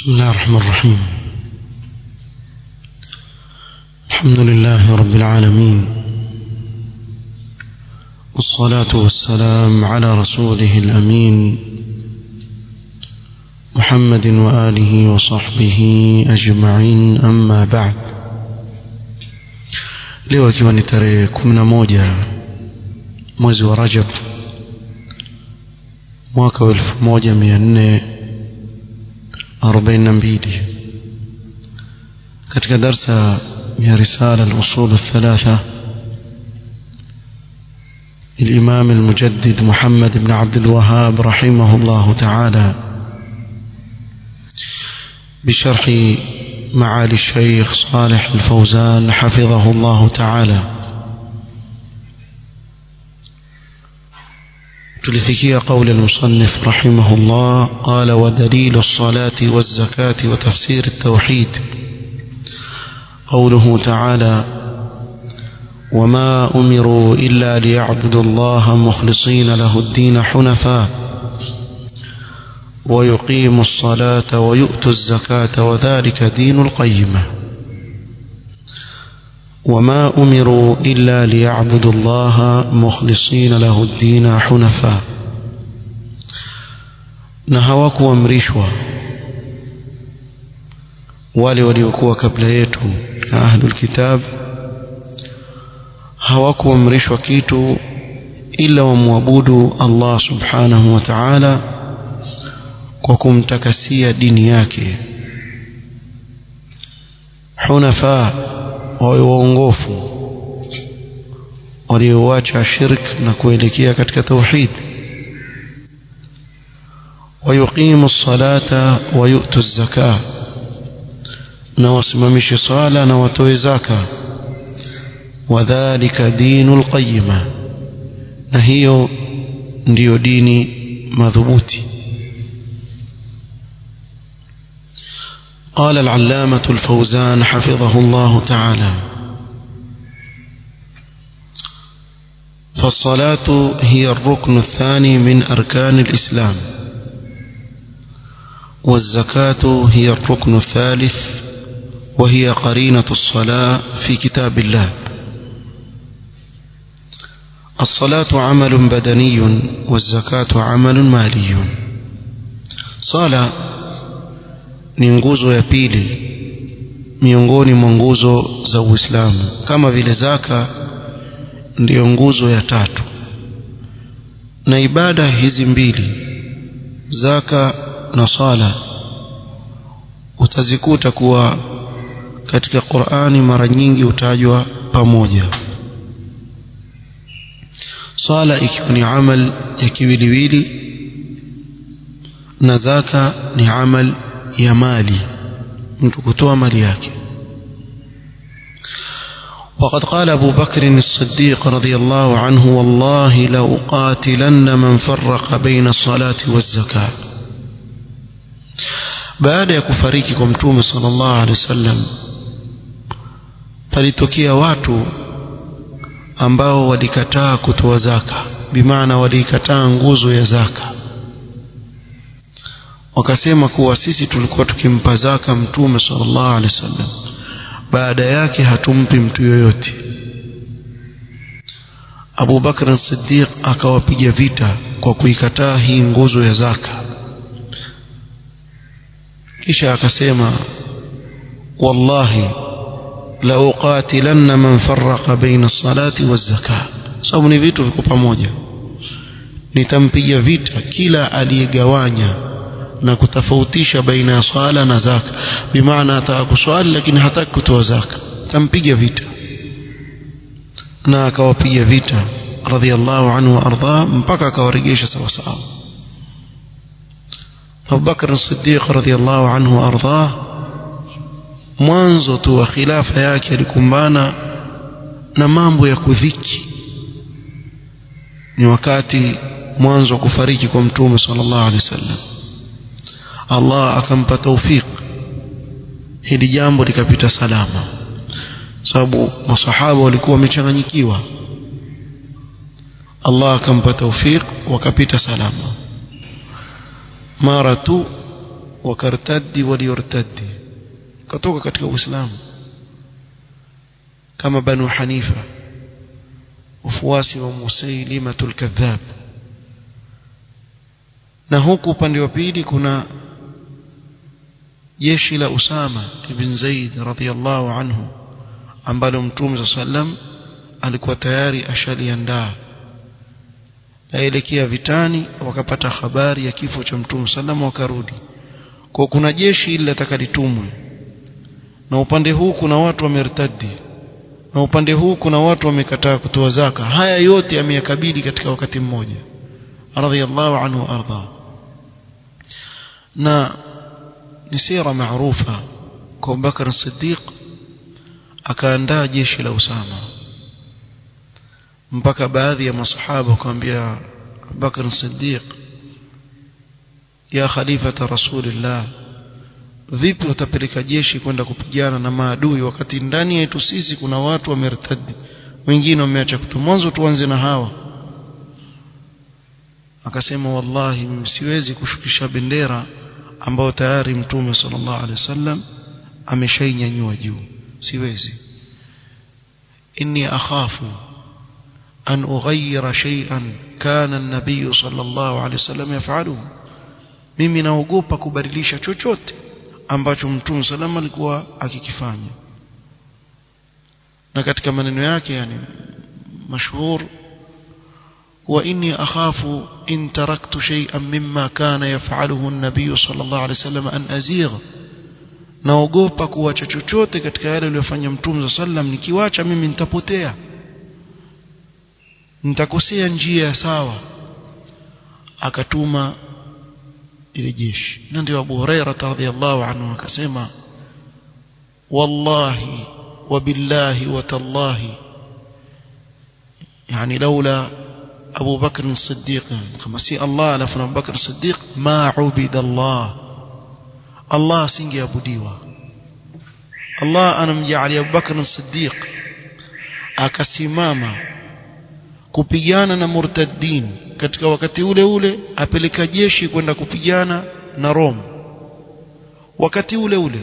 بسم الله الرحمن الرحيم الحمد لله رب العالمين والصلاة والسلام على رسوله الأمين محمد وآله وصحبه أجمعين أما بعد leo ikiwa ni tarehe kumi na moja mwezi wa rajab mwaka wa elfu moja mia nne arobaini na mbili katika darsa ya risala al-usul الثلاثة الإمام المجدد محمد بن عبد الوهاب رحمه الله تعالى بشرح معالي الشيخ صالح الفوزان حفظه الله تعالى تلفكي قول المصنف رحمه الله قال ودليل الصلاة والزكاة وتفسير التوحيد قوله تعالى وما أمروا إلا ليعبدوا الله مخلصين له الدين حنفاء ويقيموا الصلاة ويؤتوا الزكاة وذلك دين القيمة وما أمروا إلا ليعبدوا الله مخلصين له الدين حنفاء نهواك وامرشوا wale waliokuwa kabla yetu na ahlul kitab hawakuamrishwa kitu ila wamwabudu Allah subhanahu wa ta'ala kwa kumtakasia dini yake hunafa wawe waongofu walioacha shirk na kuelekea katika tauhid ويقيم الصلاة ويؤتوا الزكاة na wasimamishe swala na watoe zaka wadhālika dinul qayyima na hiyo ndiyo dini madhubuti قال العلامة الفوزان حفظه الله تعالى فالصلاة هي الركن الثاني من أركان الإسلام والزكاة هي الركن الثالث وهي قرينة الصلاة في كتاب الله الصلاة عمل بدني والزكاة عمل مالي صلاة ni nguzo ya pili miongoni mwa nguzo za Uislamu kama vile zaka ndiyo nguzo ya tatu na ibada hizi mbili zaka na sala utazikuta kuwa katika Qur'ani mara nyingi hutajwa pamoja swala ikiwa ni amal ya kiwiliwili na zaka ni amal ya mali mtu kutoa mali yake وقد قال أبو بكر الصديق رضي الله عنه والله لأقاتلن من فرق بين الصلاة والزكاة baada ya kufariki kwa mtume sallallahu alaihi wasallam palitokea watu ambao walikataa kutoa zaka bimaana walikataa nguzo ya zaka wakasema kuwa sisi tulikuwa tukimpa zaka mtume sallallahu alaihi wasallam baada yake hatumpi mtu yoyote Abu Bakr Siddiq akawapiga vita kwa kuikataa hii nguzo ya zaka kisha akasema wallahi la uqatilanna man farraqa baina as-salati waz-zakah sababu ni vitu viko pamoja nitampiga vita kila aliyegawanya na kutofautisha baina ya swala na zaka bimaana ataka kuswali lakini hataki kutoa zaka tampiga vita na akawapiga vita radhiallahu anhu wa ardha mpaka akawaregesha sawa sawa Abu Bakr as-Siddiq radhiallahu anhu wa ardha mwanzo tu wa khilafa yake alikumbana na mambo ya kudhiki ni wakati mwanzo wa kufariki kwa mtume sallallahu alaihi wasallam Allah akampa taufik hili jambo likapita salama sababu masahaba walikuwa wamechanganyikiwa Allah akampa taufik wakapita salama mara tu wakartaddi waliortaddi katoka katika uislamu kama banu hanifa wafuasi wa musailimatul kadhab na huku upande wa pili kuna jeshi la Usama ibn Zaid radhiyallahu anhu ambalo Mtume sallam alikuwa tayari ashaliandaa laelekea vitani wakapata habari ya kifo cha Mtume sallam wakarudi kwa kuna jeshi ili litakalitumwe na upande huu kuna watu wamertadi na upande huu kuna watu wamekataa kutoa zaka haya yote yameyakabili katika wakati mmoja radhiyallahu anhu arda na ni sira maarufa kwa Abubakar Siddiq akaandaa jeshi la Usama mpaka baadhi ya masahaba wakamwambia Abubakar Siddiq ya khalifata rasulillah vipi utapeleka jeshi kwenda kupigana na maadui wakati ndani yetu sisi kuna watu wamertadi wengine wameacha kutu mwanzo tuanze na hawa akasema wallahi mimi siwezi kushukisha bendera ambayo tayari mtume sallallahu alaihi wasallam ameshainyanyua juu siwezi inni akhafu an ughayyira shay'an kana an-nabiy sallallahu alaihi wasallam yafaluhu mimi naogopa kubadilisha chochote ambacho mtume salama alikuwa akikifanya na katika maneno yake yani mashhur wa inni akhafu in taraktu shay'an mimma kana yaf'aluhu an-nabiy sallallahu alayhi wasallam an azigh naogopa kuacha chochote katika yale aliyofanya mtume sallam nikiwacha mimi nitapotea nitakosea njia sawa akatuma ile jeshi na ndio Abu Huraira radhiyallahu anhu akasema wallahi wabillahi watallahi yani laula Abu Bakr as-Siddiq kama si Allah alafu Abu Bakr as-Siddiq ma ubida Allah Allah singeabudiwa Allah anamjalia Abu Bakr as-Siddiq akasimama kupigana na murtaddin katika wakati ule ule apeleka jeshi kwenda kupigana na Rome wakati ule ule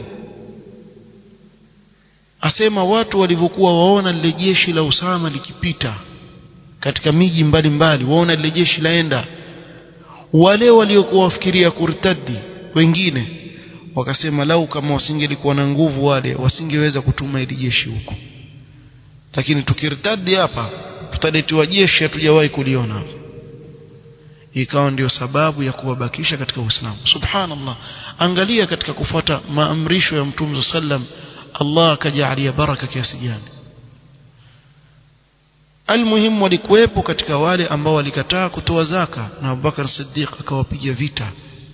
asema watu walivyokuwa waona lile jeshi la Usama likipita katika miji mbalimbali waona lile jeshi laenda wale waliokuwa wafikiria kurtadi wengine wakasema lau kama wasingelikuwa na nguvu wale wasingeweza kutuma ili jeshi huko lakini tukirtadi hapa tutaletiwa jeshi hatujawahi kuliona ikawa ndio sababu ya kuwabakisha katika Uislamu subhanallah angalia katika kufuata maamrisho ya Mtume sallam Allah akajalia baraka kiasi gani almuhimu walikuwepo katika wale ambao walikataa kutoa zaka na Abubakar Siddiq akawapiga vita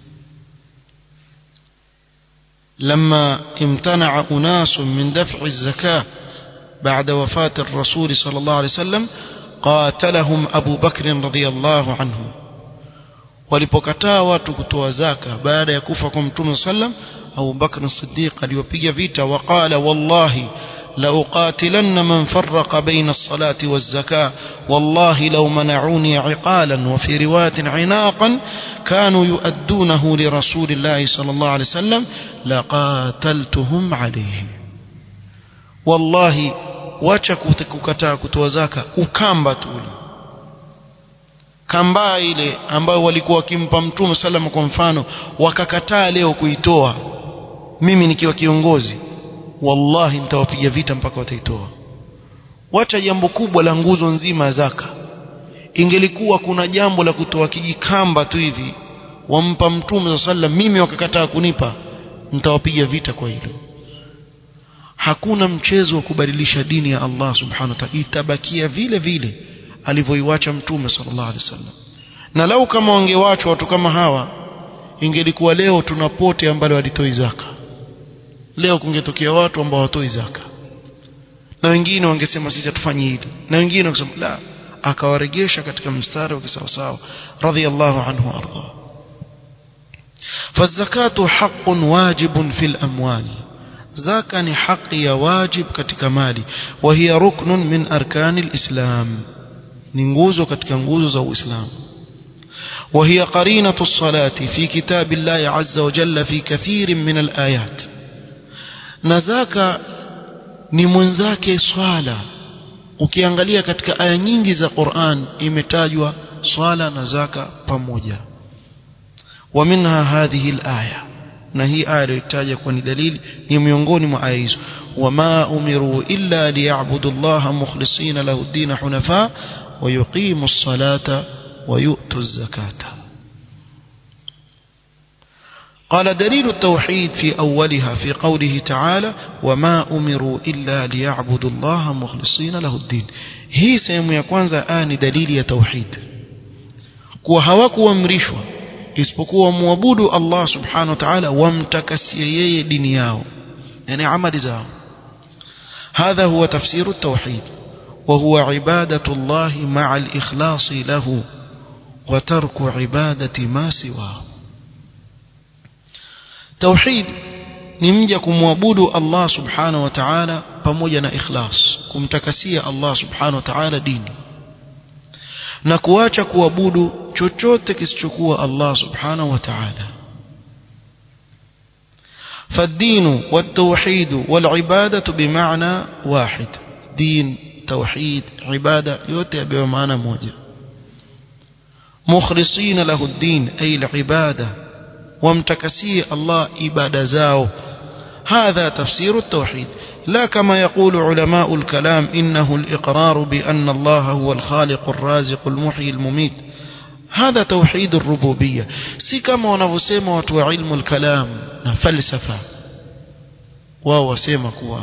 لما امتنع أناس من دفع الزكاة بعد وفاة الرسول صلى الله عليه وسلم قاتلهم أبو بكر رضي الله عنه walipokataa watu kutoa zaka baada ya kufa kwa mtume sallam Abu Bakr as-Siddiq aliwapiga vita waqala wallahi la uqatilanna man farraqa baina as-salati waz-zakah wallahi law mana'uni 'iqalan wa fi riwayatin 'inaqan kanu yu'addunahu li rasulillahi sallallahu alayhi wasallam laqataltuhum alayhi wallahi wacha kukataa kutoa zaka ukamba tu kambaa ile ambayo walikuwa wakimpa mtume salama kwa mfano wakakataa leo kuitoa mimi nikiwa kiongozi wallahi nitawapiga vita mpaka wataitoa wacha jambo kubwa la nguzo nzima ya zaka ingelikuwa kuna jambo la kutoa kijikamba tu hivi wampa mtume sallam mimi wakakataa kunipa nitawapiga vita kwa hilo hakuna mchezo wa kubadilisha dini ya Allah subhanahu wa ta'ala itabakia vile vile alivyoiwacha mtume sallallahu alaihi wasallam na lau kama wangewachwa watu kama hawa ingelikuwa leo tuna pote ambalo walitoi zaka leo kungetokea watu ambao watoi zaka na wengine wangesema sisi hatufanyi hili na wengine wangesema la akawaregesha katika mstari wa kisawasawa radhiyallahu anhu arda فالزكاة حق واجب في الأموال زكاة ni haki ya wajib katika mali وهي ركن من أركان الإسلام ni nguzo katika nguzo za Uislamu وهي قرينة الصلاة في كتاب الله عز وجل في كثير من الآيات نزاك ni mwenzake swala ukiangalia katika aya nyingi za Qur'an imetajwa swala na zaka pamoja wa minha hadhihi al-aya na hii aya iliyotaja kwa ni dalili ni miongoni mwa aya hizo wama umiru illa liya'budu Allah mukhlisina lahu ad-din hunafa wa yuqimu as-salata wa yu'tu az-zakata قال دليل التوحيد في أولها في قوله تعالى وما أمروا إلا ليعبدوا الله مخلصين له الدين هي سيمو يكوانزا آن دليل التوحيد kuwa hawakuamrishwa isipokuwa muabudu Allah subhanahu wa ta'ala wamtakasie yeye dini yao yani amali zao هذا هو تفسير التوحيد وهو عبادة الله مع الإخلاص له وترك عبادة ما سواه توحيد ni mja kumwabudu Allah subhanahu wa ta'ala pamoja na ikhlas kumtakasia Allah subhanahu wa ta'ala dini na kuacha kuabudu chochote kisichokuwa Allah subhanahu wa ta'ala فالدين والتوحيد والعبادة بمعنى واحد دين توحيد عبادة yote yabewa maana moja مخلصين له الدين أي العبادة وامتكسي الله إبادة زاو هذا تفسير التوحيد لا كما يقول علماء الكلام إنه الإقرار بأن الله هو الخالق الرازق المحيي المميت هذا توحيد الربوبية سي كما ونفسيما وتو علم الكلام فلسفة وهو سيما كوا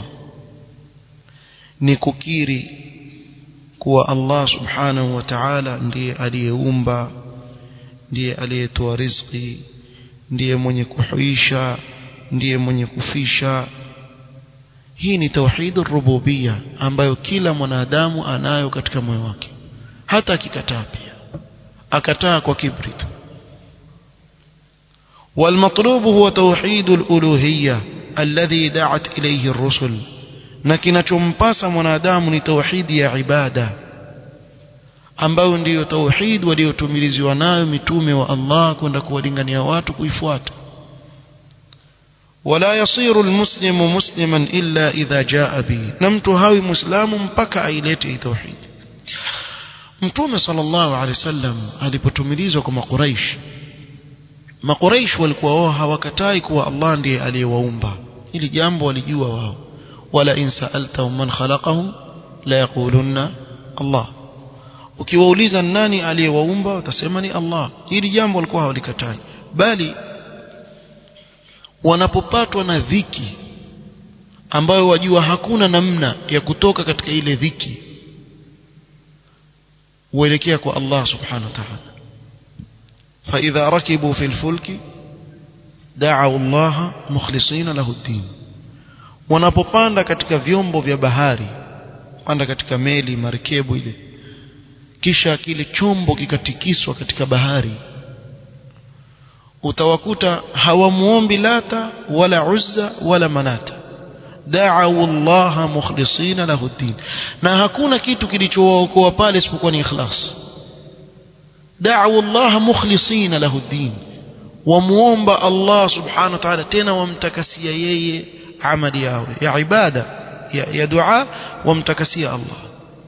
nikukiri kuwa Allah subhanahu wa ta'ala ndiye aliyeumba ndiye aliyetoa riziki ndiye mwenye kuhuisha ndiye mwenye kufisha hii ni tauhidur rububia ambayo kila mwanadamu anayo katika moyo wake hata akikataa pia akataa kwa kibri tu والمطلوب هو توحيد الألوهية الذي دعت إليه الرسل na kinachompasa mwanadamu ni tauhidi ya ibada ambayo ndiyo tauhid waliotumiliziwa nayo mitume wa Allah kwenda kuwalingania watu kuifuata wala yasiru almuslimu musliman illa idha jaa bi na mtu hawi muislamu mpaka ailete tauhid mtume sallallahu alaihi wasallam alipotumilizwa kwa makuraish makuraish walikuwa wao hawakatai kuwa Allah ndiye aliyewaumba ili jambo walijua wao wala in sa'altahum man khalaqahum la yaqulunna Allah ukiwauliza nani aliyewaumba watasema ni Allah hili jambo walikuwa hawalikatai bali wanapopatwa na dhiki ambayo wajua hakuna namna ya kutoka katika ile dhiki uelekea kwa Allah subhanahu wa ta'ala فإذا ركبوا في الفلك دعوا الله مخلصين له الدين wanapopanda katika vyombo vya bahari panda katika meli marikebu ile kisha kile chombo kikatikiswa katika bahari utawakuta hawamuombi lata wala uzza wala manata da'u Allah mukhlisina lahu din na hakuna kitu kilichowaokoa pale isipokuwa ni ikhlas da'u Allah mukhlisina lahu din wamuomba Allah subhanahu wa ta'ala tena wamtakasia yeye amali yao ya ibada ya, ya dua wamtakasia Allah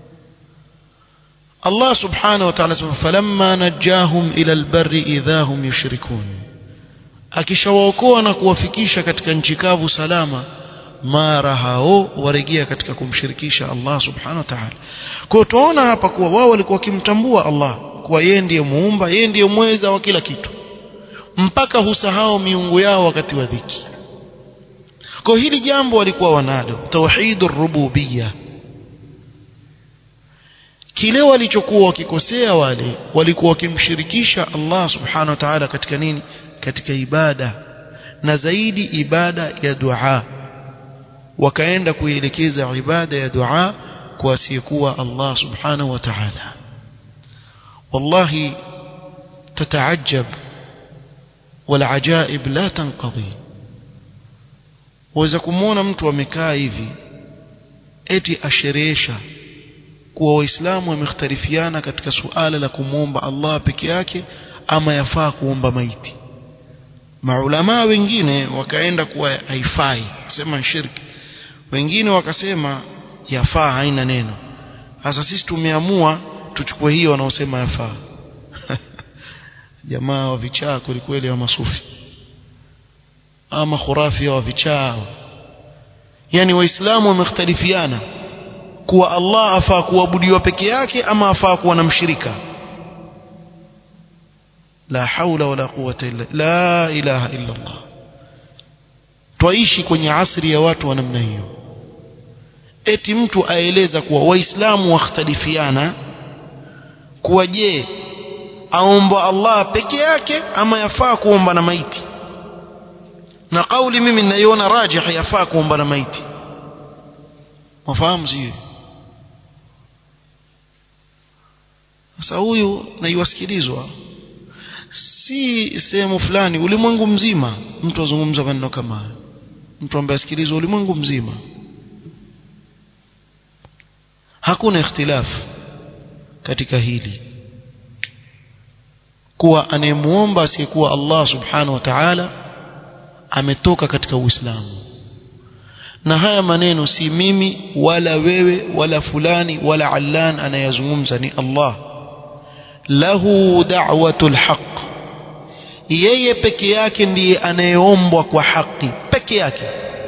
Allah subhanahu wa ta'ala falamma najahum ila albarri idha hum yushrikun akishawaokoa na kuwafikisha katika nchi kavu salama mara hao warejea katika kumshirikisha Allah subhanahu wa ta'ala kwa tunaona hapa kuwa wao walikuwa wakimtambua Allah kuwa yeye ndiye muumba yeye ndiye mweza wa kila kitu mpaka husahau miungu yao wakati wa dhiki kwa hili jambo walikuwa wanalo tauhidur rububiyya kile walichokuwa wakikosea wale walikuwa wakimshirikisha Allah subhanahu wa ta'ala katika nini katika ibada na zaidi ibada ya dua wakaenda kuielekeza ibada ya dua kwa asiyekuwa Allah subhanahu wa ta'ala wallahi tataajab والعجائب لا تنقضي waweza kumwona mtu amekaa hivi eti asherehesha kuwa waislamu wamekhtarifiana katika suala la kumwomba Allah peke yake ama yafaa kuomba maiti maulamaa wengine wakaenda kuwa haifai sema shirki wengine wakasema yafaa haina neno sasa sisi tumeamua tuchukue hiyo wanaosema yafaa jamaa wa vichaa kwelikweli wa masufi ama khurafi wa vichaa yani waislamu wamekhtalifiana kuwa Allah afaa kuabudiwa peke yake ama afaa kuwa na mshirika la haula wala quwwata illa la ilaha illa Allah twaishi kwenye asri ya watu wa namna hiyo eti mtu aeleza kuwa waislamu wakhtalifiana kuwa je aomba Allah peke yake ama yafaa kuomba na maiti na kauli mimi ninaiona rajih yafaa kuomba na maiti mafahamu sio sasa huyu naiwasikilizwa si sehemu fulani ulimwengu mzima mtu azungumza maneno kama haya mtu ambaye asikilizwa ulimwengu mzima hakuna ikhtilafu katika hili kuwa anayemuomba asiyekuwa Allah subhanahu wa ta'ala ametoka katika Uislamu na haya maneno si mimi wala wewe wala fulani wala allan anayazungumza ni Allah lahu da'watul haqq yeye peke yake ndiye anayeombwa kwa haki peke yake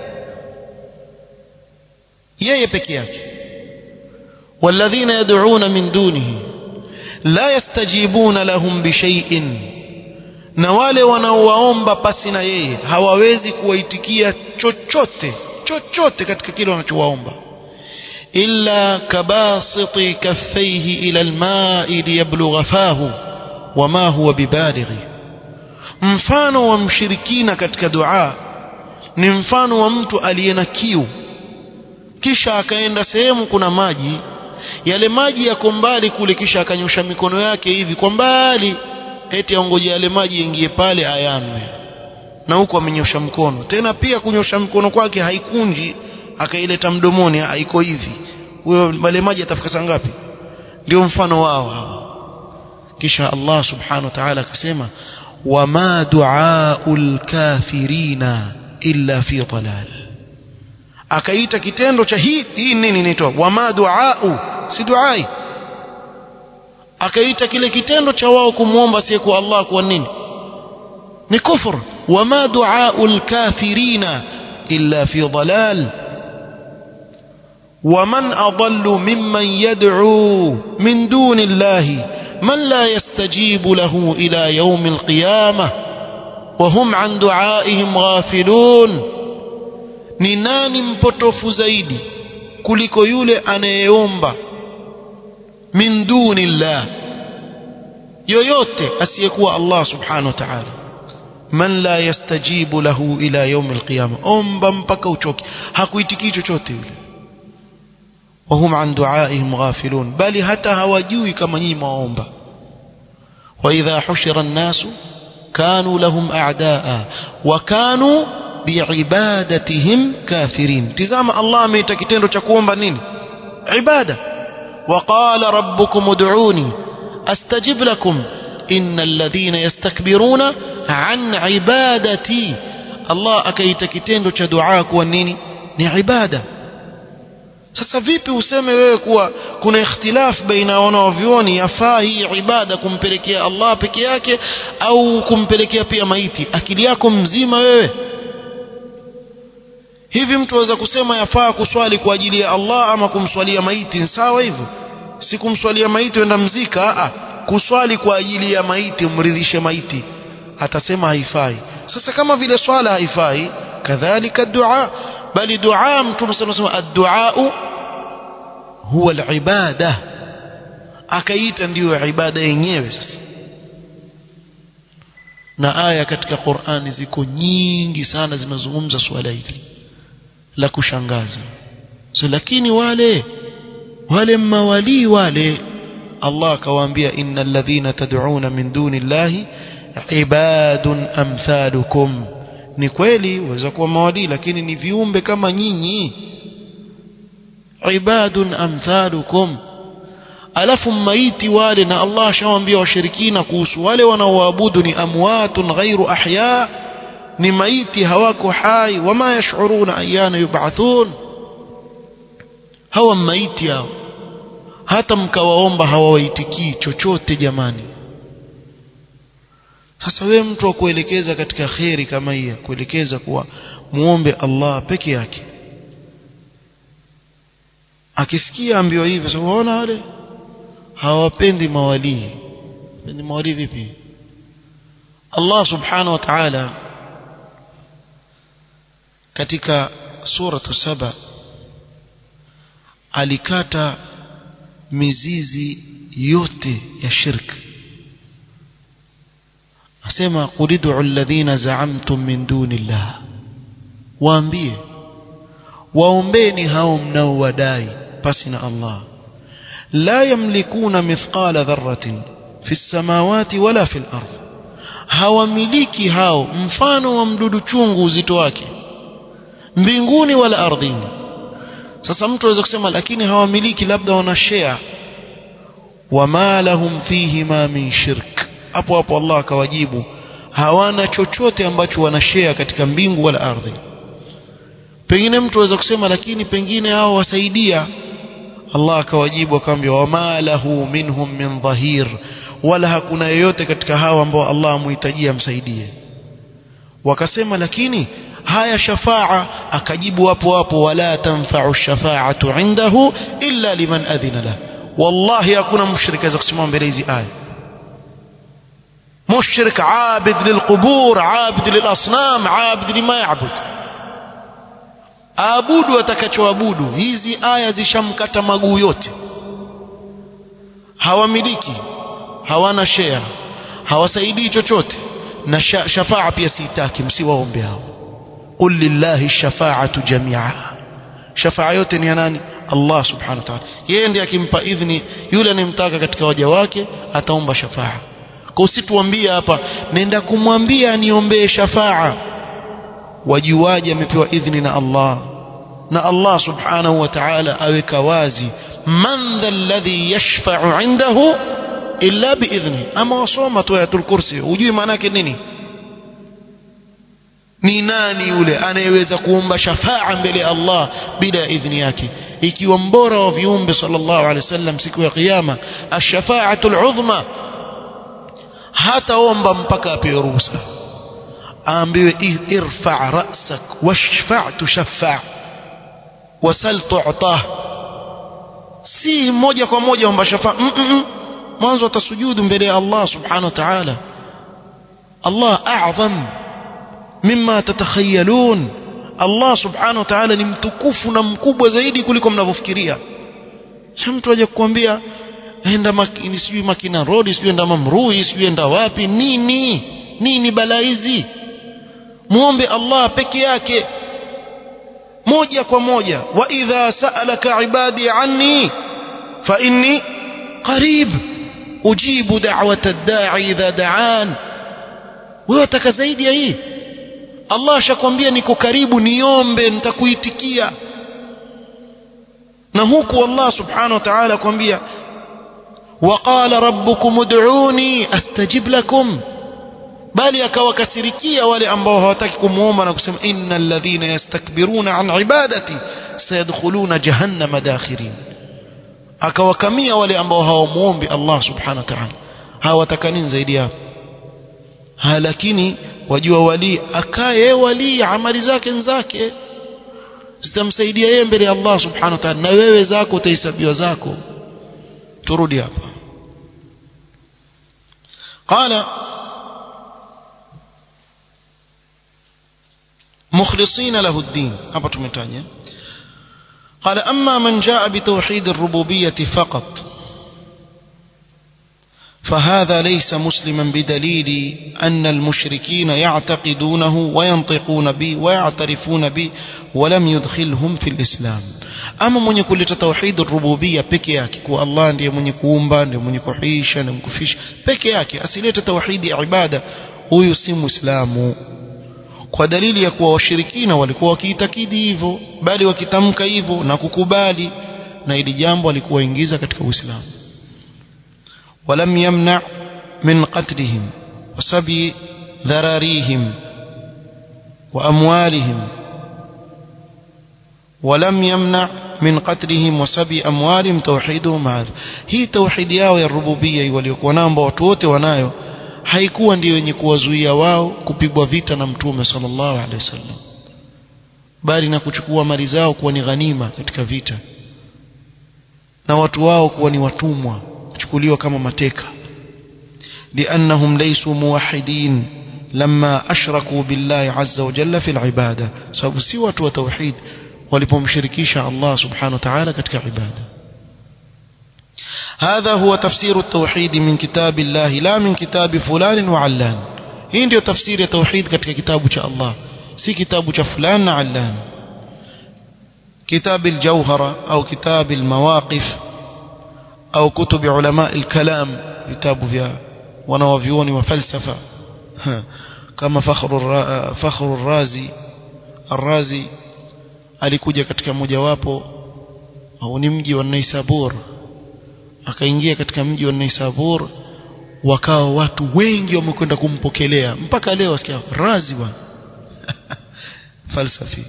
yeye peke yake والذين يدعون من دونه لا يستجيبون لهم بشيء na wale wanaowaomba pasi na yeye hawawezi kuwaitikia chochote chochote katika kile wanachowaomba illa kabasiti kaffaihi ila alma'i liyablugha fahu wama huwa bibalighi mfano wa mshirikina katika dua ni mfano wa mtu aliye na kiu kisha akaenda sehemu kuna maji yale maji yako mbali kule kisha akanyosha mikono yake hivi kwa mbali eti aongoje yale maji yaingie pale ayanwe na huko amenyosha mkono tena pia kunyosha mkono kwake haikunji akaileta mdomoni haiko hivi huyo yale maji atafika saa ngapi ndio mfano wao hawa kisha Allah subhanahu wa ta'ala akasema wama duaul kafirina illa fi dalal akaita kitendo cha hii hii nini inaitwa wama duau si duai akaita kile kitendo cha wao kumwomba asiyekuwa Allah kwa nini ni kufur wama duaul kafirina illa fi dalal ومن أضل ممن يدعو من دون الله من لا يستجيب له إلى يوم القيامة وهم عن دعائهم غافلون ni nani mpotofu zaidi kuliko yule anayeomba min duni llah yoyote asiyekuwa Allah subhanahu wa ta'ala man la yastajibu lahu ila yaum alqiyama omba mpaka uchoke hakuitikii chochote yule wahum an duaihim ghafilun bali hata hawajui kama nyinyi mwaomba wa idha hushira an-nasu kanu lahum a'daa wa kanu biibadatihim kafirin tizama Allah ameita kitendo cha kuomba nini ibada وقال ربكم ادعوني استجب لكم ان الذين يستكبرون عن عبادتي الله akaita kitendo cha dua kuwa nini ni ibada sasa vipi useme wewe kuwa kuna ikhtilaf baina wanaovioni yafaa hii ibada kumpelekea Allah peke yake au kumpelekea pia maiti akili yako mzima wewe hivi mtu aweza kusema yafaa kuswali kwa ajili ya Allah ama kumswalia maiti sawa hivyo si kumswalia maiti wenda mzika a kuswali kwa ajili ya maiti umridhishe maiti atasema haifai sasa kama vile swala haifai kadhalika dua bali dua mtume sana sema ad-du'a huwa al-ibada akaita ndiyo ibada yenyewe sasa na aya katika Qur'ani ziko nyingi sana zinazungumza swala hili la kushangaza so lakini wale wale mawali wale Allah akawaambia innal ladhina tad'una min duni llahi ibadun amthalukum ni kweli waweza kuwa mawali lakini ni viumbe kama nyinyi ibadun amthalukum alafu maiti wale na Allah ashawaambia washirikina kuhusu wale wanaoabudu ni amwatun ghairu ahya ni maiti hawako hai wama yashuruna ayana yub'athun hawa maiti hao hata mkawaomba hawawaitikii chochote jamani sasa wewe mtu wa kuelekeza katika kheri kama hii kuelekeza kuwa muombe Allah peke yake akisikia ambiwa hivyo sasa unaona wale hawapendi mawalii pendi mawalii vipi Allah subhanahu wa ta'ala katika suratu saba alikata mizizi yote ya shirki asema qul ud'u alladhina za'amtum min dunillah waambie waombeni hao mnaowadai pasi na Allah la yamlikuna mithqala dharratin fi samawati wala fil ardh hawamiliki hao mfano wa mdudu chungu uzito wake mbinguni wala ardhini sasa mtu aweza kusema lakini hawamiliki labda wana share wama lahum fihi ma min shirk hapo hapo Allah akawajibu hawana chochote ambacho wanashare katika mbingu wala ardhi pengine mtu aweza kusema lakini pengine hao wasaidia Allah akawajibu akamwambia wama lahu minhum min dhahir wala hakuna yeyote katika hao ambao Allah amuhitajia amsaidie wakasema lakini haya shafaa akajibu hapo hapo wala tanfa'u shafaatu indahu illa liman adhina lahu wallahi hakuna mushrika aweza kusimama mbele hizi aya مشرك عابد للقبور عابد للأصنام عابد لما يعبد aabudu atakachoabudu hizi aya zishamkata maguu yote hawamiliki hawana share hawasaidii chochote na shafaa pia siitaki msiwaombe hao qul lillahi shafaatu jamia shafaa yote ni ya nani Allah subhanahu wa ta'ala yeye ndiye akimpa idhni yule anemtaka katika waja wake ataomba shafaa kwa usituambie hapa nenda kumwambia niombee shafaa wajuaje amepewa idhni na Allah na Allah subhanahu wa ta'ala aweka wazi man dha alladhi yashfa'u indahu illa biidhni ama wasoma tu ayatul kursi hujui maana yake nini ni nani yule anayeweza kuomba shafaa mbele ya Allah bila ya idhni yake ikiwa mbora wa viumbe sallallahu alaihi wasallam siku ya kiyama ash-shafa'atul udhma hataomba mpaka apewe ruhusa aambiwe irfa ra'sak washfa' tushaffa' wasal tu'tah si moja kwa moja omba shafa mm -mm. mwanzo atasujudu mbele ya Allah subhanahu wa ta'ala Allah a'zam mimma tatakhayalun Allah subhanahu wa ta'ala ni mtukufu na mkubwa zaidi kuliko mnavyofikiria sasa mtu aje kukwambia enda makini sijui makina road sijui enda mamrui sijui enda wapi nini nini balaa hizi muombe Allah peke yake moja kwa moja wa idha sa'alaka ibadi anni fa inni qarib ujibu da'wata ad-da'i idha da'an wewe utaka zaidi ya hii Allah ashakwambia niko karibu niombe nitakuitikia na huku Allah subhanahu wa ta'ala kwambia وقال ربكم ادعوني استجب لكم bali akawakasirikia wale ambao hawataki kumuomba na kusema innal ladhina yastakbiruna an ibadati sayadkhuluna jahannama dakhirin akawakamia wale ambao hawamuombi Allah subhanahu wa ta'ala hawataka nini zaidi hapo ha lakini wajua wali akaye wali amali zake nzake zitamsaidia yeye mbele ya Allah subhanahu wa ta'ala na wewe zako utahesabiwa zako turudi hapa قال مخلصين له الدين hapa tumetaja قال أما من جاء بتوحيد الربوبية فقط فهذا ليس مسلما بدليل أن المشركين يعتقدونه وينطقون به ويعترفون به ولم يدخلهم في الإسلام ama mwenye kuleta tauhid rububia peke yake kwa Allah ndiye mwenye kuumba ndiye mwenye kuhisha na kufisha peke yake asilete tauhidi ya ibada huyu si muislamu kwa dalili ya kuwa washirikina walikuwa wakiitakidi hivyo bali wakitamka hivyo na kukubali na ili jambo alikuwa ingiza katika Uislamu ولم يمنع من قتلهم وسبي ذراريهم وأموالهم ولم يمنع من قتلهم وسبي أموالهم توحيدهم هذا هي توحيد yao ya rububia waliokuwa nao ambao watu wote wanayo haikuwa ndio yenye kuwazuia wao kupigwa vita na mtume sallallahu alaihi wasallam bali na kuchukua mali zao kuwa ni ghanima katika vita na watu wao kuwa ni watumwa kuchukuliwa kama mateka لأنهم ليسوا موحدين لما أشركوا بالله عز وجل في العبادة سبب سوى وتوحيد ولبمشركيش الله سبحانه وتعالى كتك عبادة هذا هو تفسير التوحيد من كتاب الله لا من كتاب فلان وعلان hii ndio tafsiri ya tauhid katika kitabu cha Allah si kitabu cha fulan na allan كتاب الجوهرة أو كتاب المواقف أو كتب علماء الكلام كتاب فيها ونوفيون وفلسفة كما فخر الرا فخر الرازي الرازي alikuja katika mojawapo au ni mji wa Naisabur akaingia katika mji wa Naisabur wakawa watu wengi wamekwenda kumpokelea mpaka leo wasikia razi bwana falsafi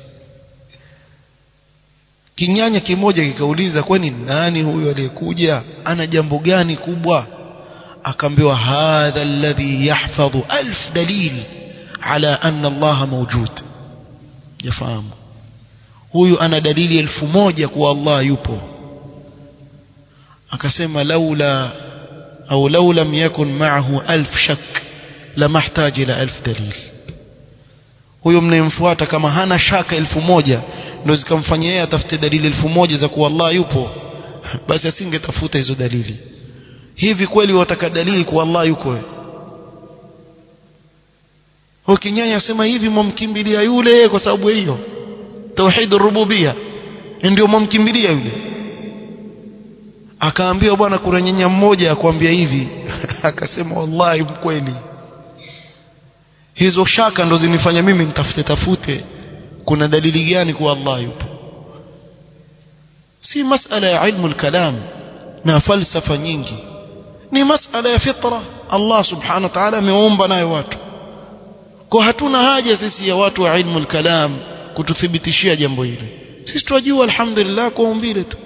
kinyanya kimoja kikauliza kwani nani huyu aliyekuja ana jambo gani kubwa akaambiwa hadha alladhi yahfadhu alf dalil ala anna Allah mawjud yafahamu huyu ana dalili elfu moja kuwa Allah yupo akasema laula au law lam yakun ma'ahu alf shak lamahtaji ila alf dalil huyo mnayemfuata kama hana shaka elfu moja ndio zikamfanya yeye atafute dalili elfu moja za kuwa Allah yupo basi asingetafuta hizo dalili hivi kweli wataka dalili kuwa Allah yuko ukinyanya sema hivi mwamkimbilia yule kwa sababu hiyo tauhid rububia ndio mwamkimbilia yule akaambiwa bwana kuna nyanya mmoja akwambia hivi akasema wallahi mkweli hizo shaka ndo zinifanya mimi nitafute tafute kuna dalili gani kuwa Allah yupo si masala ya ilmu al-kalam na falsafa nyingi ni masala ya fitra Allah subhanahu wa ta'ala ameumba nayo watu kwa hatuna haja sisi ya watu wa ilmu al-kalam kututhibitishia jambo hili sisi tunajua alhamdulillah kwa umbile tu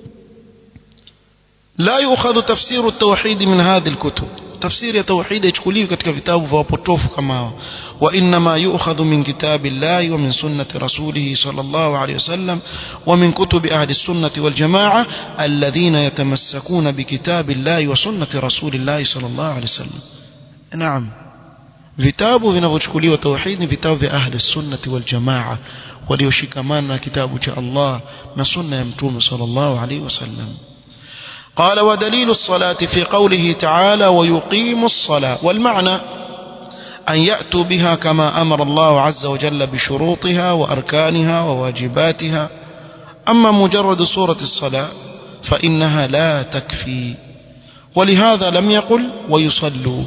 لا يؤخذ تفسير التوحيد من هذه الكتب تفسير التوحيد يchukuliwi katika vitabu vya wapotofu kama hao وانما يؤخذ من كتاب الله ومن سنة رسوله صلى الله عليه وسلم ومن كتب اهل السنة والجماعة الذين يتمسكون بكتاب الله وسنة رسول الله صلى الله عليه وسلم نعم vitabu vinavyochukuliwa tauhid ni vitabu vya ahli sunnati wal jamaa walioshikamana na kitabu cha Allah na sunna ya mtume sallallahu alaihi wasallam قال ودليل الصلاة في قوله تعالى ويقيم الصلاة والمعنى أن يأتوا بها كما أمر الله عز وجل بشروطها وأركانها وواجباتها أما مجرد صورة الصلاة فإنها لا تكفي ولهذا لم يقل ويصلوا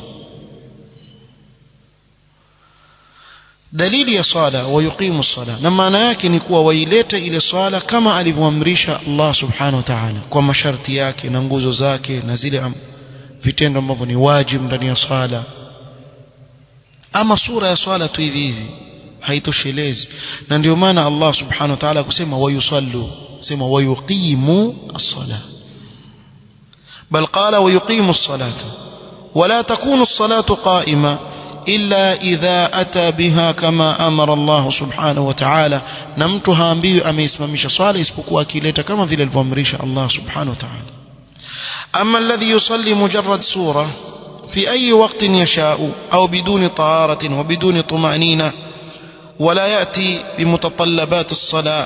dalili ya swala wayuqimu sala na maana yake ni kuwa wailete ile swala kama alivyoamrisha Allah subhanahu wa ta'ala kwa masharti yake na nguzo zake na zile vitendo ambavyo ni wajibu ndani ya swala ama sura ya swala tu hivi hivi haitoshelezi na ndio maana Allah subhanahu wa ta'ala kusema wayusallu sema wayuqimu as-sala bal qala wayuqimu as-salata ولا تكون الصلاة قائمة إلا إذا أتى بها كما أمر الله سبحانه وتعالى نمتها أمبي أمي اسممش صالح اسبقوا أكيلتا كما في الفمريش الله سبحانه وتعالى أما الذي يصلي مجرد سورة في أي وقت يشاء أو بدون طهارة وبدون طمأنينة ولا يأتي بمتطلبات الصلاة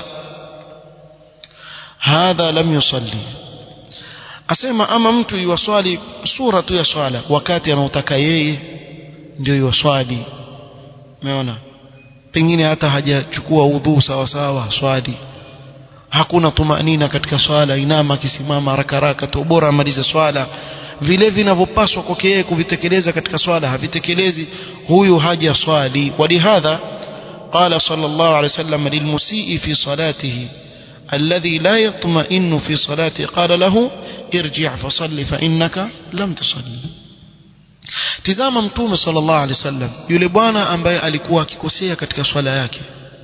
هذا لم يصلي asema ama mtu iwaswali sura tu ya swala wakati anaotaka yeye ndio iwaswali umeona pengine hata hajachukua udhu sawa sawa swali hakuna tumanina katika swala inama akisimama haraka haraka tu bora amalize swala vile vinavyopaswa kwake yeye kuvitekeleza katika swala havitekelezi huyu haja swali walihadha قال صلى الله عليه وسلم للمسيء في صلاته الذي لا يطمئن في صلاته قال له ارجع فصل فإنك لم تصلي tizama mtume sallallahu alaihi wasallam yule bwana ambaye alikuwa akikosea katika swala yake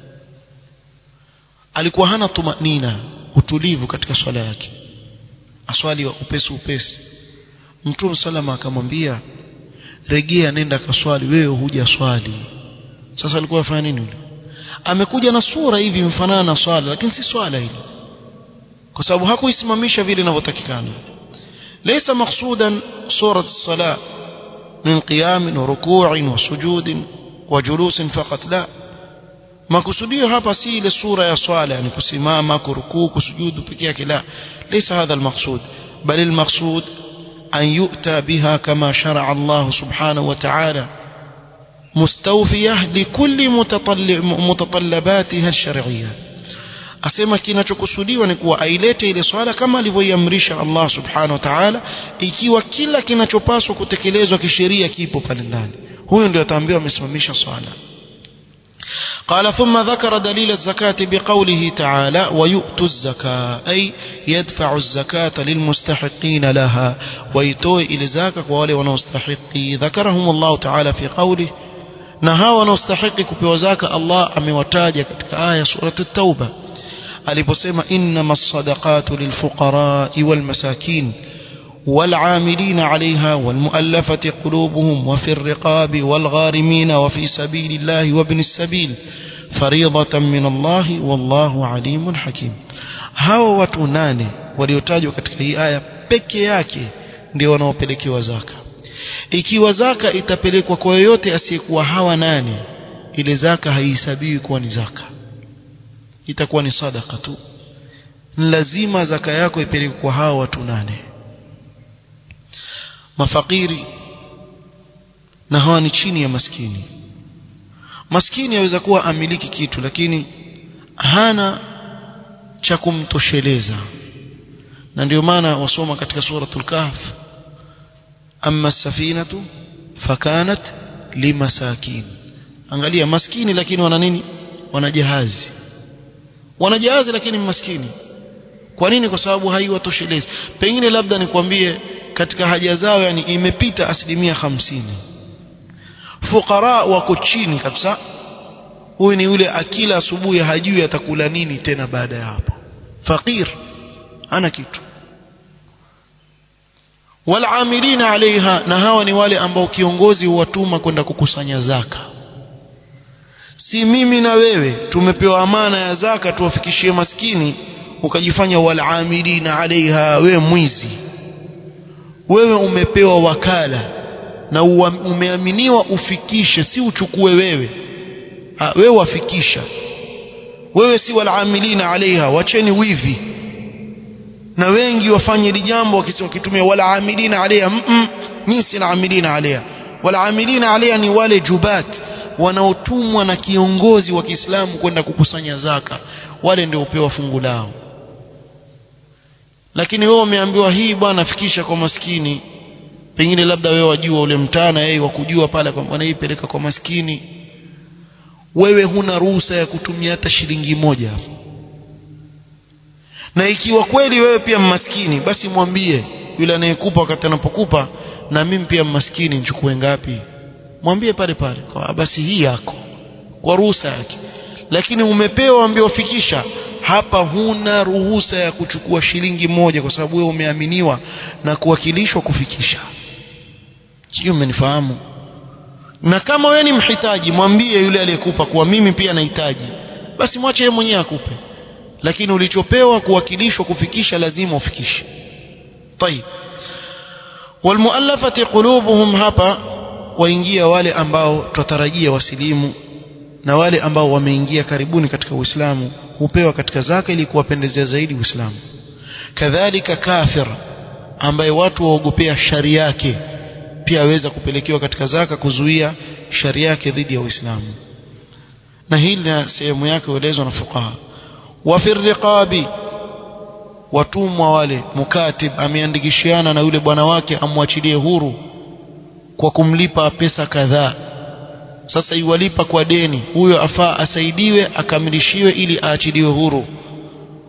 alikuwa hana tumanina utulivu katika swala yake aswali wa upesi upesi mtume salama akamwambia regea nenda kaswali wewe huja swali sasa alikuwa afanya nini yule amekuja na sura hivi mfanana na swala lakini si swala hili kwa sababu hakuisimamisha vile inavyotakikana laysa maqsudan surat as-salat min qiyam wa ruku' wa sujud wa julus faqat la makusudio hapa si ile sura ya swala yani kusimama kurukuu kusujudu peke yake la laysa hadha al-maqsud bal al-maqsud an yu'ta biha kama shar'a Allah subhanahu wa ta'ala مستوفية لكل متطلباتها الشرعية asema kinachokusudiwa ni kuwa ailete ile swala kama alivyoiamrisha Allah subhanahu wa ta'ala ikiwa kila kinachopaswa kutekelezwa kisheria kipo pale ndani huyo ndio ataambiwa amesimamisha swala قال ثم ذكر دليل الزكاة بقوله تعالى ويؤتوا الزكاة أي يدفع الزكاة للمستحقين لها ويتوي إلى زكاة وولي ونستحقي ذكرهم الله تعالى في قوله na hawa wanaostahiki kupewa zaka Allah amewataja katika aya surat at-tauba aliposema innamas sadaqatu lilfuqara'i wal masakin والعاملين عليها والمؤلفة قلوبهم وفي الرقاب والغارمين وفي سبيل الله وابن السبيل فريضة من الله والله عليم حكيم hao watu nane waliotajwa katika hii aya peke yake ndio wanaopelekewa zaka ikiwa zaka itapelekwa kwa yoyote asiyekuwa hawa nane ile zaka haihesabiwi kuwa ni zaka itakuwa ni sadaka tu lazima zaka yako ipelekwe kwa hawa watu nane mafakiri na hawa ni chini ya maskini maskini aweza kuwa amiliki kitu lakini hana cha kumtosheleza na ndio maana wasoma katika suratul kahf amma as-safinatu fakanat limasakin angalia maskini lakini wana nini wana jahazi wana jahazi lakini maskini kwa nini kwa sababu haiwatoshelezi pengine labda nikwambie katika haja zao yani imepita asilimia hamsini fukara wako chini kabisa huyu ni yule akila asubuhi hajui atakula nini tena baada ya hapo fakir ana kitu walamilina alaiha na hawa ni wale ambao kiongozi huwatuma kwenda kukusanya zaka si mimi na wewe tumepewa amana ya zaka tuwafikishie maskini ukajifanya walamilina alaiha wewe mwizi wewe umepewa wakala na umeaminiwa ufikishe si uchukue wewe ha, wewe wafikisha wewe si walamilina alaiha wacheni wivi na wengi wafanye hili jambo wakitumia walaamilina alaiha mm -mm, mimi si laamilina alaiha walaamilina alaiha ni wale jubat wanaotumwa na kiongozi wa Kiislamu kwenda kukusanya zaka wale ndio upewa fungu lao lakini wewe umeambiwa hii bwana fikisha kwa maskini pengine labda wewe wajua ule mtana yeye wakujua pale kwa bwana hii peleka kwa maskini wewe huna ruhusa ya kutumia hata shilingi moja na ikiwa kweli wewe pia maskini basi mwambie yule anayekupa wakati anapokupa na mimi pia maskini nichukue ngapi mwambie pale pale kwa basi hii yako kwa ruhusa yake lakini umepewa ambiwa fikisha hapa huna ruhusa ya kuchukua shilingi moja kwa sababu wewe umeaminiwa na kuwakilishwa kufikisha sio umenifahamu na kama wewe ni mhitaji mwambie yule aliyekupa kuwa mimi pia nahitaji basi mwache yeye mwenyewe akupe lakini ulichopewa kuwakilishwa kufikisha lazima ufikishe طيب والمؤلفه قلوبهم hapa waingia wale ambao tutarajia wasilimu na wale ambao wameingia karibuni katika Uislamu hupewa katika zaka ili kuwapendezea zaidi Uislamu kadhalika kafir ambaye watu waogopea shari yake pia aweza kupelekewa katika zaka kuzuia shari yake dhidi ya Uislamu na hili na sehemu yake huelezwa na fuqaha wa fi riqabi watumwa wale mukatib ameandikishiana na yule bwana wake amwachilie huru kwa kumlipa pesa kadhaa sasa iwalipa kwa deni huyo afaa asaidiwe akamilishiwe ili aachiliwe huru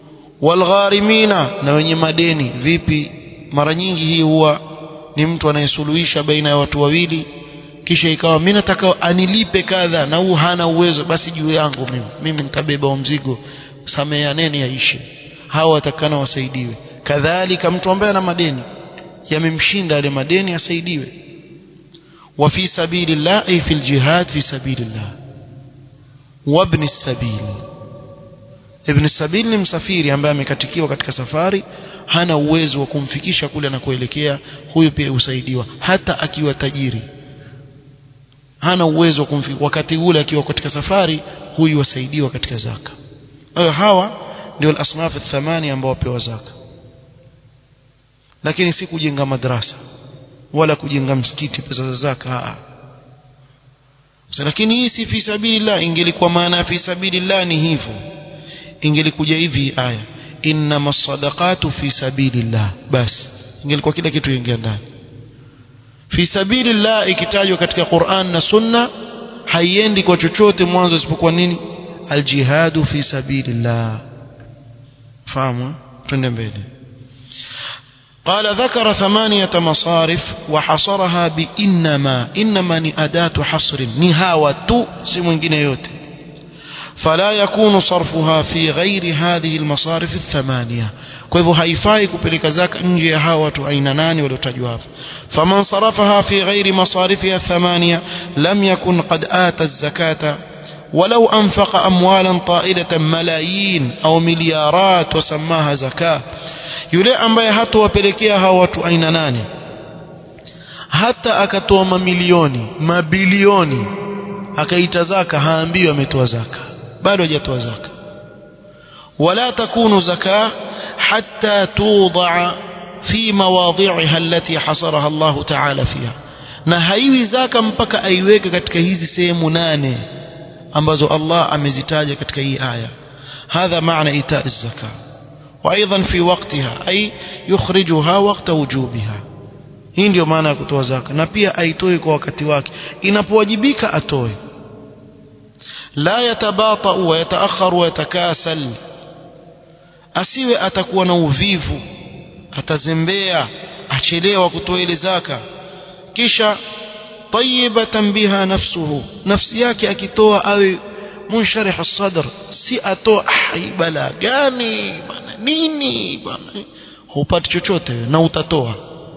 walgharimina na wenye madeni vipi mara nyingi hii huwa ni mtu anayesuluhisha baina ya watu wawili kisha ikawa mimi nataka anilipe kadha na huu hana uwezo basi juu yangu mimi mimi nitabeba mzigo sameaneni yaishe hawa watakana wasaidiwe kadhalika mtu ambaye ana madeni yamemshinda yale madeni asaidiwe wa fi sabilillah ay fil jihad fi sabilillah wabni sabil ibn sabil ni msafiri ambaye amekatikiwa katika safari hana uwezo wa kumfikisha kule anakoelekea huyu pia usaidiwa hata akiwa tajiri hana uwezo wa kumfikisha wakati ule akiwa katika safari huyu wasaidiwa katika zaka hayo hawa ndio al-asnaf athmani ambao wapewa zaka lakini si kujenga madrasa wala kujenga msikiti pesa za zaka lakini hii si fi sabilillah ingelikuwa maana fi sabilillah ni hivyo ingelikuja hivi aya innama sadaqatu fi sabilillah basi ingelikuwa kila kitu ingia ndani fi sabilillah ikitajwa katika Qur'an na Sunna haiendi kwa chochote mwanzo isipokuwa nini aljihadu fi sabilillah fahamu twende mbele قال ذكر ثمانية مصارف وحصرها بإنما إنما ni أداة حصر نهاوة si mwingine yote فلا يكون صرفها في غير هذه المصارف الثمانية kwa hivyo haifai kupeleka zaka nje ya hawa watu aina nane waliotajwa hapa faman sarafaha fi ghairi masarifiha thamania lam yakun qad ata az-zakata ولو أنفق أموالا طائلة ملايين أو مليارات وسماها زكاة yule ambaye hatowapelekea hawa watu aina nane hata akatoa mamilioni mabilioni akaita zaka haambiwi ametoa zaka bado hajatoa zaka wala takunu zaka hatta tudaa fi mawadhi'iha allati hasaraha Allah ta'ala fiha na haiwi zaka mpaka aiweke katika hizi sehemu nane ambazo Allah amezitaja katika hii aya hadha maana itaa zaka وايضا في وقتها اي يخرجها وقت وجوبها hii ndio maana ya kutoa zaka na pia aitoe kwa wakati wake inapowajibika atoe la yatabata wa yataakhar wa yatakasal asiwe atakuwa na uvivu atazembea achelewa kutoa ile zaka kisha tayyibatan biha nafsuhu nafsi yake akitoa awe munsharih as-sadr si atoa ah bala gani bana nini bana hupati chochote na utatoa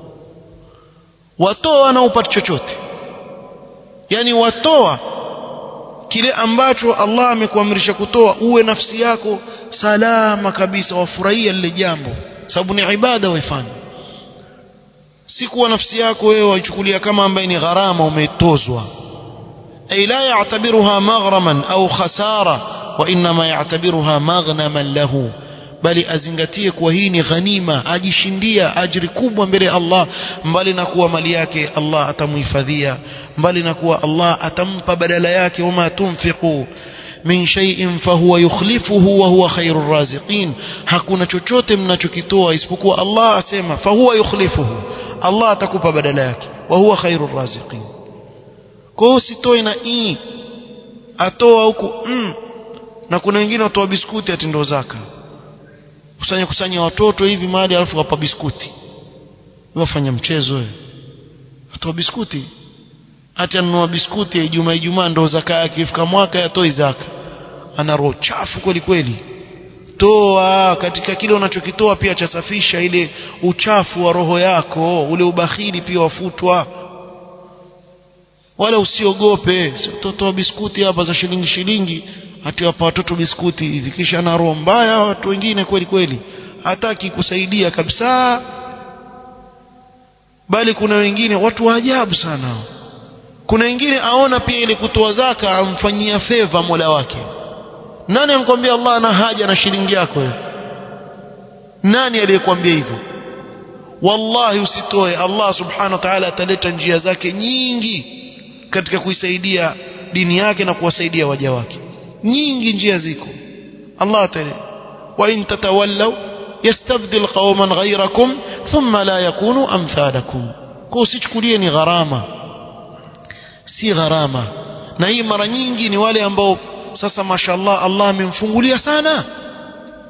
watoa na upati chochote yani watoa kile ambacho Allah amekuamrisha kutoa uwe nafsi yako salama kabisa wafurahia lile jambo sababu ni ibada waifanya si kuwa nafsi yako wewe waichukulia kama ambaye ni gharama umetozwa ay la ya'tabiruha maghraman au khasara wa inma ya'tabiruha maghnaman lahu bali azingatie kuwa hii ni ghanima ajishindia ajiri kubwa mbele ya Allah mbali na kuwa mali yake Allah atamuhifadhia mbali na kuwa Allah atampa badala yake wama tunfiqu min shay'in fahuwa yukhlifuhu wa huwa khairur raziqin hakuna chochote mnachokitoa isipokuwa Allah asema fahuwa yukhlifuhu Allah atakupa badala yake wa huwa khairur raziqin kwa hiyo usitoe na i atoa huku mm. na kuna wengine watoa biskuti ati ndo zaka kusanya kusanya watoto hivi mahali alafu wapa biskuti wafanya mchezo wewe atoa biskuti hata anunua biskuti ya Ijumaa Ijumaa ndo zaka yake ifika mwaka yatoi zaka ana roho chafu kweli kweli toa katika kile unachokitoa pia chasafisha ile uchafu wa roho yako ule ubakhili pia wafutwa wala usiogope utotoa biskuti hapa za shilingi shilingi atiwapa watoto biskuti hivi kisha na roho mbaya watu wengine kweli kweli hataki kusaidia kabisa bali kuna wengine watu wa ajabu sana kuna wengine aona pia ile kutoa zaka amfanyia favor Mola wake nani amkwambia Allah ana haja na shilingi yako wewe nani aliyekwambia hivyo wallahi usitoe Allah subhanahu wa ta'ala ataleta njia zake nyingi katika kuisaidia dini yake na kuwasaidia waja wake nyingi njia ziko Allah atale wa in tatawallaw yastabdil qauman ghayrakum thumma la yakunu amthalakum kwa usichukulie ni gharama si gharama na hii mara nyingi ni wale ambao sasa mashallah Allah amemfungulia sana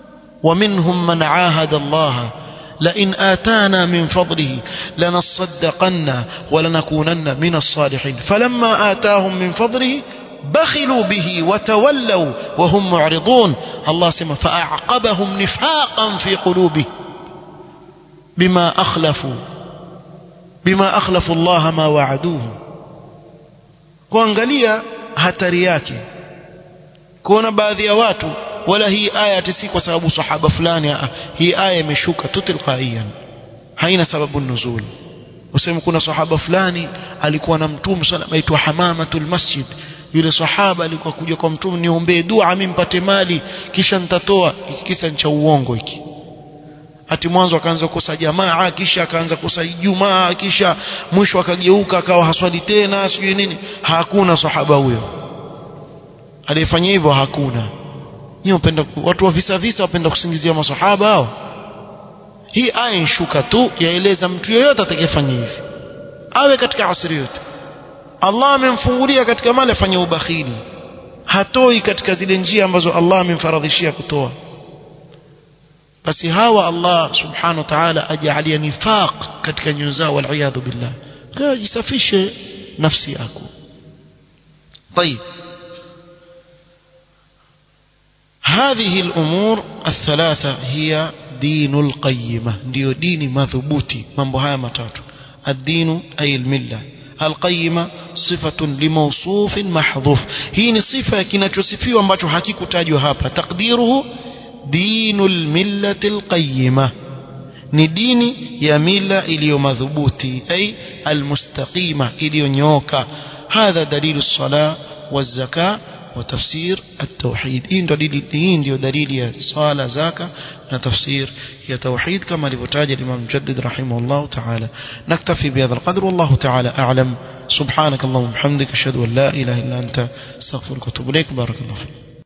ومنهم من عاهد الله لئن آتانا من فضله لنصدقن ولنكونن من الصالحين فلما آتاهم من فضله بخلوا به وتولوا وهم معرضون الله سمى فأعقبهم نفاقا في قلوبهم بما أخلفوا بما أخلفوا الله ما وعدوه kuangalia hatari yake kuona baadhi ya watu wala hii aya si kwa sababu sahaba fulani hii aya imeshuka tu tilqaiyan haina sababu nuzul useme kuna sahaba fulani alikuwa na mtume sallam aitwa hamamatul masjid yule sahaba alikuwa kuja kwa mtume niombee dua mimi mpate mali kisha nitatoa kisa cha uongo hiki ati mwanzo akaanza kukosa jamaa kisha akaanza kukosa Ijumaa kisha mwisho akageuka akawa haswali tena sijui nini hakuna sahaba huyo aliyefanya hivyo hakuna Nyinyi upenda watu wa visa visa wapenda kusingizia masahaba hao. Hii aya inshuka tu yaeleza mtu yeyote atakayefanya hivi. Awe katika asri yote. Allah amemfungulia katika mali afanye ubakhili. Hatoi katika zile njia ambazo Allah amemfaradhishia kutoa. Basi hawa Allah subhanahu wa ta'ala ajalia nifaq katika nyoyo zao wal billah. Kwa jisafishe nafsi yako. طيب هذه الأمور الثلاثة هي دين القيمة ndio dini madhubuti mambo haya matatu الدين أي الملة القيمة صفة لموصوف محذوف hii ni sifa kinachosifiwa ambacho hakikutajwa hapa تقديره دين الملة القيمة ni dini ya mila iliyo madhubuti ay almustaqima iliyonyoka hadha dalilu الصلاة والزكاة وتفسير التوحيد إن دليل دين ديو دليل صلاة زكاة تفسير هي توحيد كما لفتاج الإمام مجدد رحمه الله تعالى نكتفي بهذا القدر والله تعالى أعلم سبحانك اللهم وبحمدك أشهد أن لا إله إلا أنت استغفرك واتوب إليك بارك الله فيك